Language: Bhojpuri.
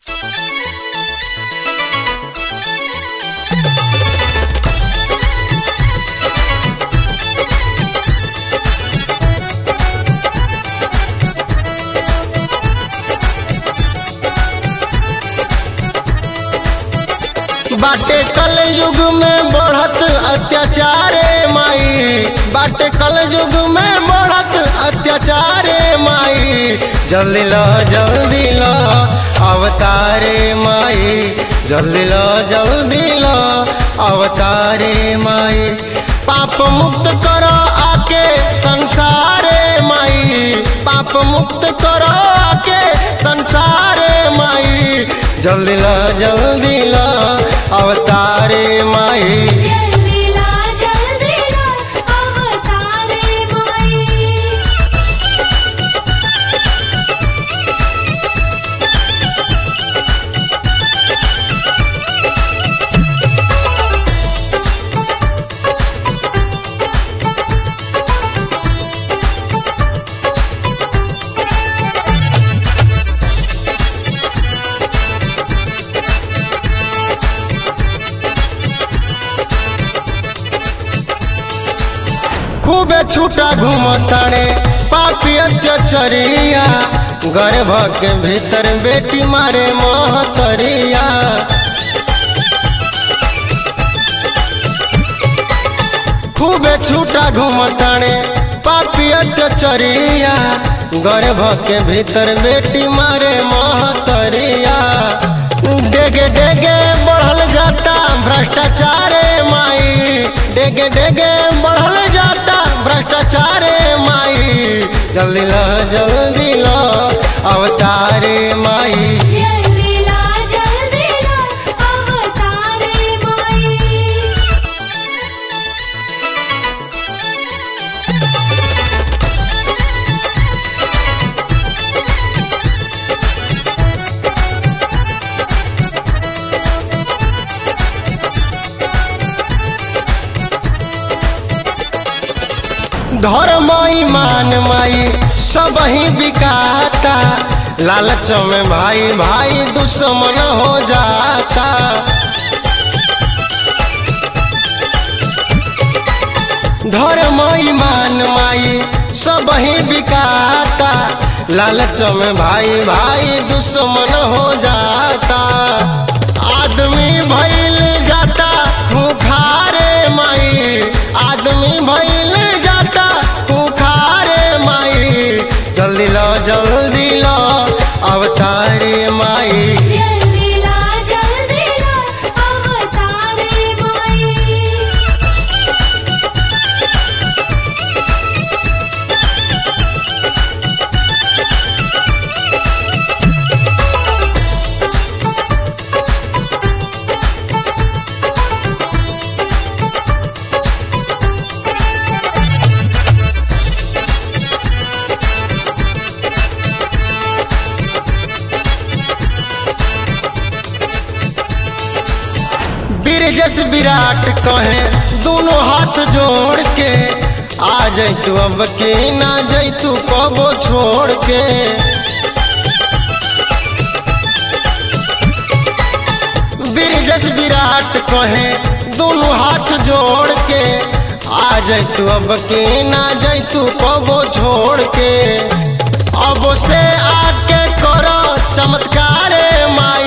बाटे कल युग में बढ़त अत्याचारे माई बाटे कल युग में बढ़त अत्याचारे माई जल्दी लो जल्दी लो अवतारे माई जल्दी लो जल्दी लो अवतारे माई पाप मुक्त करो आके संसारे माई पाप मुक्त करो आके संसारे माई जल्दी ला जल्दी ला अवतारे माई जल्दी ला जल्दी ला अवतारे माई खूबे छूटा घूमताड़े पापी अत्याचरिया गर्भ के भीतर बेटी मारे महतरिया खूबे छूटा घूमताड़े पापी अत्याचरिया गर्भ के भीतर बेटी मारे महतरिया डेगे डेगे बढ़ल जाता भ्रष्टाचारे माई डेगे डेगे बढ़ल जाता भ्रष्टाचारे माई जल्दी लो जल्दी लो अवतारे माई जल्दी ला जल्दी ला अवतारे माई धर्म ईमान माई सब ही बिकाता लालच में भाई भाई दुश्मन हो जाता धर्म ईमान माई सब ही बिकाता लालच में भाई भाई दुश्मन हो जाता आदमी भइल जाता खूखारे माई आदमी भइल जाता खूखारे माई जल्दी लो जल्दी लो अवतारे माई जल्दी ला जल्दी ला अवतारे माई बीरजस विराट कहे दोनों हाथ जोड़ के आ जैतू अब की ना जैतू कबो छोड़ के बीरजस विराट कहे दोनों हाथ जोड़ के आ जैतू अब की ना जैतू कबो छोड़ के अब से आके करो चमत्कारे माई